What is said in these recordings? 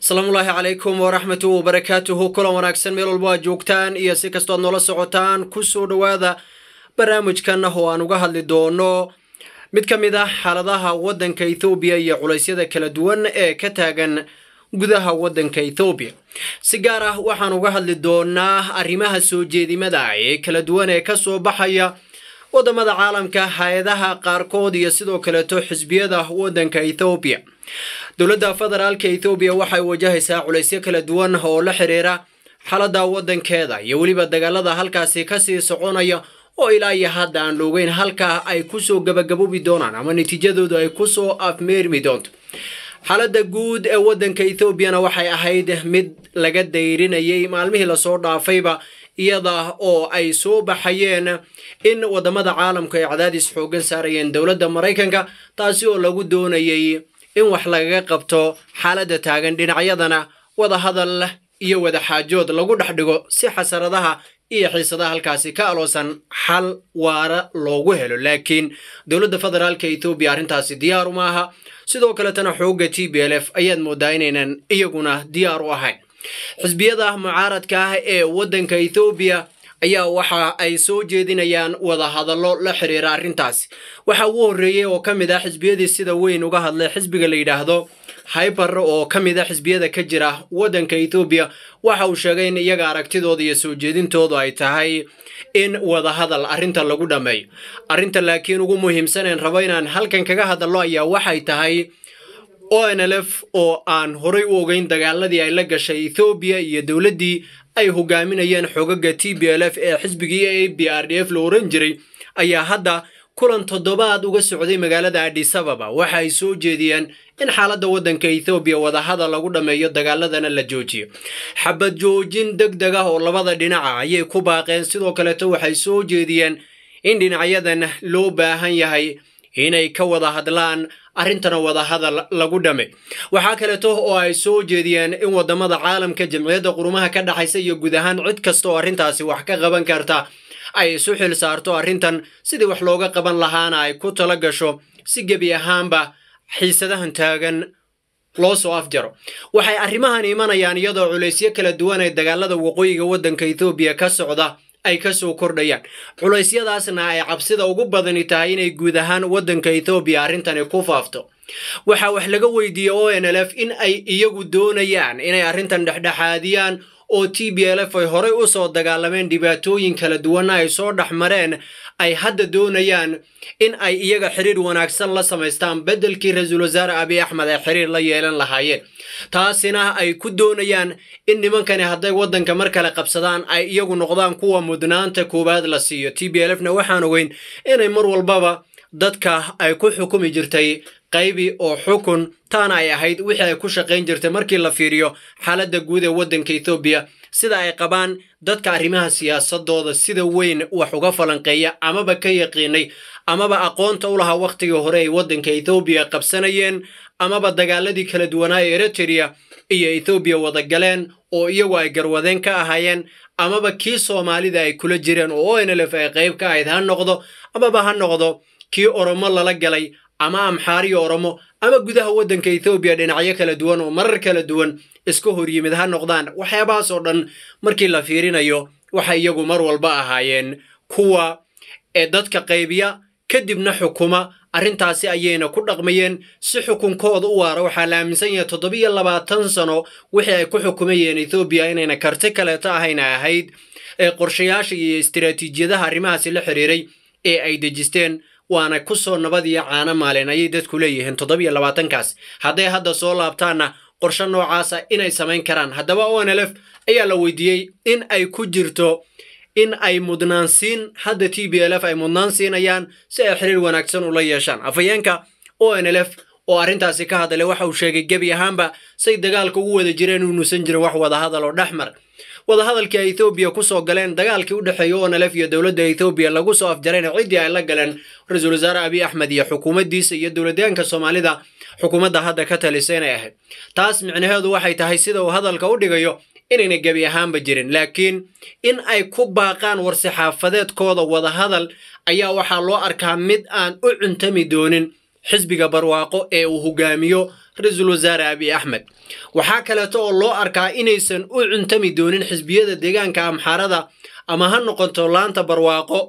asalaamullaahi calaykum waraxmatu wabarakaatuhu kulan wanaagsan meel walbo aad joogtaan iyo si kastoo aad noola socotaan kusoo dhowaada barnaamijkan oo aan uga hadli doono mid ka mid ah xaaladaha waddanka ethoobiya iyo culaysyada kala duwan ee ka taagan gudaha waddanka ethoobiya si gaar ah waxaan uga hadli doonaa arrimaha soo jeedimada ee kala duwan ee ka soo baxaya waddamada caalamka hay-adaha qaarkood iyo sidoo kaleeto xisbiyada waddanka ethoobiya dowladda federaalka ethoobiya waxay wajahaysaa culaysyo kala duwan oo la xiriira xaaladda waddankeeda iyo weliba dagaalada halkaasi kasii soconaya oo ilaa iyo hadda aan loogeyn halkaa ay kusoo gabagaboobi doonaan ama natiijadoodu ay kusoo afmeermi doonto xaaladda guud ee waddanka ethoobiana waxay ahayd mid laga dayrinayay maalmihii lasoo dhaafayba iyada oo ay soo baxayeen in waddamada caalamku ay cadaadis xoogan saarayeen dowladda maraykanka taasi oo lagu doonayay in wax lagaga qabto xaaladda taagan dhinacyadana wadahadal iyo wadaxaajood lagu dhex dhigo si xasaradaha iyo xiisadaha halkaasi ka aloosan xal waara loogu helo laakiin dowladda federaalka ethoobiya arrintaasi diyaar uma aha sidoo kaletana xoogga t b l f ayaad moodaa inaynan iyaguna diyaar u ahayn xisbiyada mucaaradka ah ee waddanka ethoobiya ayaa waxa ay soo jeedinayaan wadahadallo la xiriira arrintaasi waxa ugu horreeyey oo ka mid ah xisbiyadii sida weyn uga hadlay xisbiga la yidhaahdo hyber oo ka mid a xisbiyada ka jira waddanka ethoobiya waxa uu sheegay in iyaga aragtidooda iyo soo jeedintoodu ay tahay in wadahadal arrinta lagu dhammeeyo arrinta laakiin ugu muhiimsaneen rabo inaan halkan kaga hadallo ayaa waxay tahay o n l f oo aan horay u ogeyn dagaaladii ay la gashay ethoobiya iyo dowladdii ay hogaaminayeen xogaga t b l f ee xisbigii a b r d f la oran jiray ayaa hadda kulan toddobaad uga socday magaalada adis ababa waxa ay soo jeediyeen in xaaladda waddanka ethoobiya wadahadal lagu dhammeeyo dagaaladana la joojiyo xabad joojin deg deg ah oo labada dhinaca ayay ku baaqeen sidoo kaleeto waxay soo jeediyeen in dhinacyadan loo baahan yahay inay ka wada hadlaan arrintana wadahadal lagu dhame waxaa kaleeto oo ay soo jeediyeen in waddamada caalamka jamciyadda qurumaha ka dhexaysa iyo guud ahaan cid kasta oo arrintaasi wax ka qaban karta ay isu xil saarto arrintan sidii wax looga qaban lahaana ay ku tala gasho si gebi ahaanba xiisadahan taagan loo soo afjaro waxay arrimahan imanayaan iyadoo culaysyo kala duwan ee dagaalada waqooyiga waddanka ethoobiya ka socda ay ka soo kordhayaan culeysyadaasna ay cabsida ugu badani tahay inay guud ahaan waddanka ethoobiya arrintani ku faafto waxaa wax laga weydiiyey o n l f in ay iyagu doonayaan inay arrintan dhexdhexaadiyaan oo t b l f ay horey u soo dagaalameen dhibaatooyin kala duwanna ay soo dhex mareen ay hadda doonayaan in ay iyaga xiriir wanaagsan la samaystaan beddelkii ra-iisul wasaare abiy axmed ay xiriir la yeelan lahaayeen taasina ay ku doonayaan in nimankani hadday waddanka mar kale qabsadaan ay iyagu noqdaan kuwa mudnaanta koowaad la siiyo t b l f na waxaan ogeyn inay mar walbaba dadka ay ku xukumi jirtay qaybi oo xukun taana ay ahayd wixii ay ku shaqayn jirtay markii la fiiriyo xaaladda guud ee waddanka ethoobiya sida ay qabaan dadka arrimaha siyaasadooda sida weyn wax uga falanqeeya amaba ka yaqiinay amaba aqoonta u lahaa wakhtigii hore ay waddanka ethoobiya qabsanayeen amaba dagaaladii kala duwanaa ee eritrea iyo ethoobiya wada galeen oo iyagu ay garwadeen ka ahaayeen amaba kii soomaalida ay kula jireen oo o n l f ay qayb ka ahayd ha noqdo amaba ha noqdo kii oromo lala galay ama amxaariyo oromo ama gudaha waddanka ethoobiya dhinacyo kala duwan oo marar kala duwan iska hor yimid ha noqdaan waxyaabahaas oo dhan markii la fiirinayo waxay iyagu mar walba ahaayeen kuwa ee dadka qaybiya kadibna xukuma arrintaasi ayayna ku dhaqmayeen si xukunkooda u waara waxaa la aaminsan yahay toddobiyo labaatan sano wixii ay ku xukumayeen ethoobiya inayna karti kaleeto ahayna ahayd ee qorshayaasha iyo istiraatiijiyadaha arrimahaasi la xiriiray ee ay dejisteen waana ku soo nabad iyo caano maaleen ayay dadku leeyihiin toddobiyo labaatankaas hadday hadda soo laabtaanna qorshe noocaasa inay samayn karaan haddaba o n l f ayaa la weydiiyey in ay ku jirto in ay mudnaansiin hadda t b l f ay mudnaan siinayaan si ay xiriir wanaagsan ula yeeshaan afhayeenka o n l f oo arrintaasi ka hadlay waxa uu sheegay gebi ahaanba say dagaalka ugu wada jireen inuusan jirin wax wadahadal oo dhex mar wadahadalkii ay ethoobiya ku soo galeen dagaalkii u dhexeeya o n l f iyo dowladda ethoobiya lagu soo afjarayna ciddii ay la galeen ra-iisul wasaare abiy axmed iyo xukuumaddiisa iyo dowladyaanka soomaalida xukuumadda hadda ka talisa inay ahayd taas micnaheedu waxay tahay sida uu hadalka u dhigayo inayna gebi ahaanba jirin laakiin in ay ku baaqaan war-saxaafadeedkooda wadahadal ayaa waxaa loo arkaa mid aan u cuntami doonin xisbiga barwaaqo ee uu hogaamiyo ra-iisul wasaare abiy axmed waxaa kaleeto oo loo arkaa inaysan u cuntami doonin xisbiyada deegaanka amxaarada ama ha noqoto laanta barwaaqo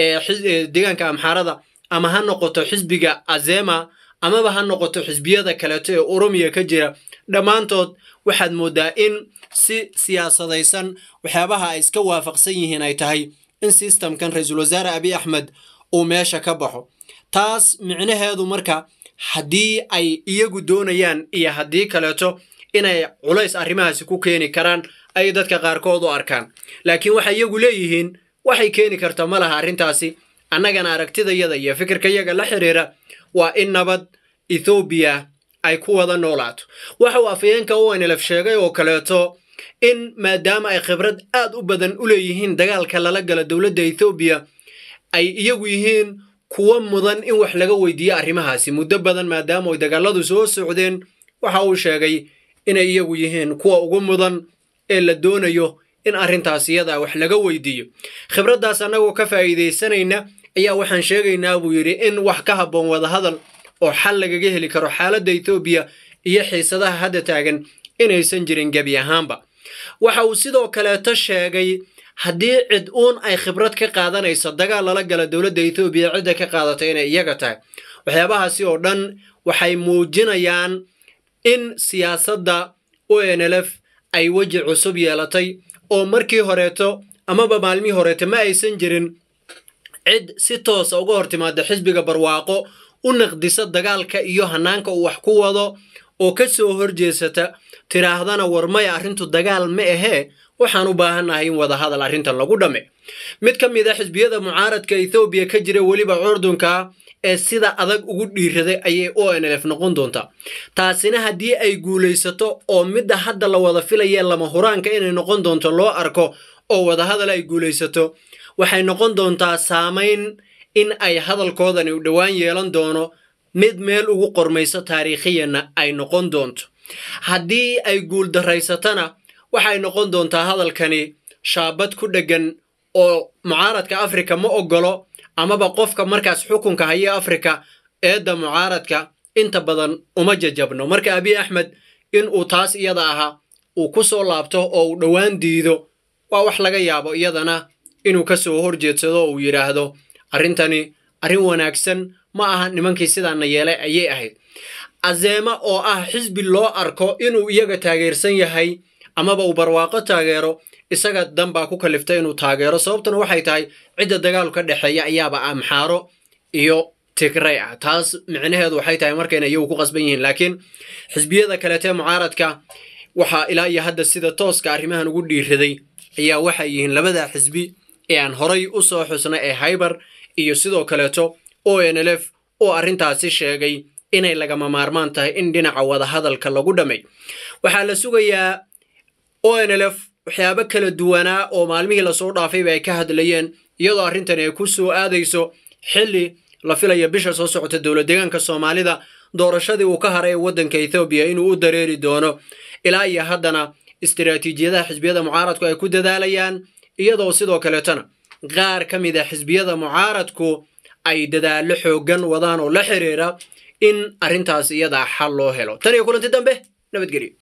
ee deegaanka amxaarada ama ha noqoto xisbiga azema amaba ha noqoto xisbiyada kaleeto ee oromiya ka jira dhammaantood waxaad mooddaa in si siyaasadaysan waxyaabaha ay iska waafaqsan yihiin ay tahay in sistamkan ra-iisul wasaare abiy axmed uu meesha ka baxo taas micnaheedu marka haddii ay iyagu doonayaan iyo haddii kaleeto inay culays arrimahaasi ku keeni karaan ay dadka qaarkood u arkaan laakiin waxay iyagu leeyihiin waxay keeni karta ma laha arrintaasi annagana aragtidayada iyo fikirkayaga la xiriira waa in nabad ethoobiya ay ku wada noolaato waxa uu afayeenka unlf sheegay oo kaleeto in maadaama ay khibrad aad u badan u leeyihiin dagaalka lala gala dowladda ethoobiya ay iyagu yihiin kuwa mudan in wax laga weydiiyo arrimahaasi muddo badan maadaama ay dagaaladu soo socdeen waxa uu sheegay inay iyagu yihiin kuwa ugu mudan ee la doonayo in arrintaas iyada wax laga weydiiyo khibraddaas annagoo ka faa'iidaysanayna ayaa waxaan sheegaynaa buu yidhi in wax ka habboon wadahadal oo xal lagaga heli karo xaaladda etoobiya iyo xiisadaha hadda taagan inaysan jirin gebi ahaanba waxa uu sidoo kaleeto sheegay haddii cid uun ay khibrad ka qaadanayso dagaal lala gala dowladda etoobiya cidda ka qaadata inay iyaga tahay waxyaabahaasi oo dhan waxay muujinayaan in siyaasadda o n l f ay weji cusub yeelatay oo markii horeeto amaba maalmihii horeeto ma aysan jirin cid si toosa uga hor timaada xisbiga barwaaqo u naqdisa dagaalka iyo hanaanka uu wax ku wado oo ka soo horjeesata tidhaahdana war maya arrintu dagaal ma ahee waxaan u baahannahay in wadahadal arrintan lagu dhamme mid ka mid a xisbiyada mucaaradka ethoobiya ka jira weliba curdunka ee sida adag ugu dhiiraday ayay o n lf noqon doontaa taasina haddii ay guulaysato oo midda hadda la wada filayee lama huraanka inay noqon doonto loo arko oo wadahadal ay guulaysato waxay noqon doontaa saamayn in ay hadalkoodani u dhowaan yeelan doono mid meel ugu qormayso taariikhiyanna ay noqon doonto haddii ay guuldarraysatana waxay noqon doontaa hadalkani shaabad ku dheggan oo mucaaradka afrika ma oggolo amaba qofka markaas xukunka haya afrika eedda mucaaradka inta badan uma jajabno marka abiy axmed in uu taas iyada ahaa uu ku soo laabto oo uu dhowaan diido waa wax laga yaabo iyadana inuu ka soo horjeedsado oo uu yidhaahdo arrintani arrin wanaagsan ma aha nimankii sidaana yeelay ayay ahayd azeema oo ah xisbi loo arko inuu iyaga taageersan yahay amaba uu barwaaqo taageero isaga dan baa ku kaliftay inuu taageero sababtuna waxay tahay cidda dagaalu ka dhexeeya ayaaba amxaaro iyo tigray ah taas micnaheedu waxay tahay markayna iyagu ku qasban yihiin laakiin xisbiyada kaleetee mucaaradka waxaa ilaa iyo hadda sida tooska arrimahan ugu dhiiraday ayaa waxay yihiin labada xisbi ee aan horay u soo xusna ee haybar iyo sidoo kaleeto o n l f oo arrintaasi sheegay inay lagama maarmaan tahay in dhinaca wadahadalka lagu dhammay waxaa la sugayaa o n l f waxyaabo kala duwanaa oo maalmihii lasoo dhaafayba ay ka hadlayeen iyadoo arrintani ay ku soo aadayso xilli la filaya bisha soo socota dowlad deegaanka soomaalida doorashadii uu ka haray ee waddanka ethoobiya inuu u dareeri doono ilaa iyo haddana istiraatiijiyadaha xisbiyada mucaaradku ay ku dadaalayaan iyadoo sidoo kaleetona qaar ka mid a xisbiyada mucaaradku ay dadaallo xooggan wadaan oo la xiriira in arrintaas iyadaa xal loo helo tan iyo kulanti dambe nabadgelyo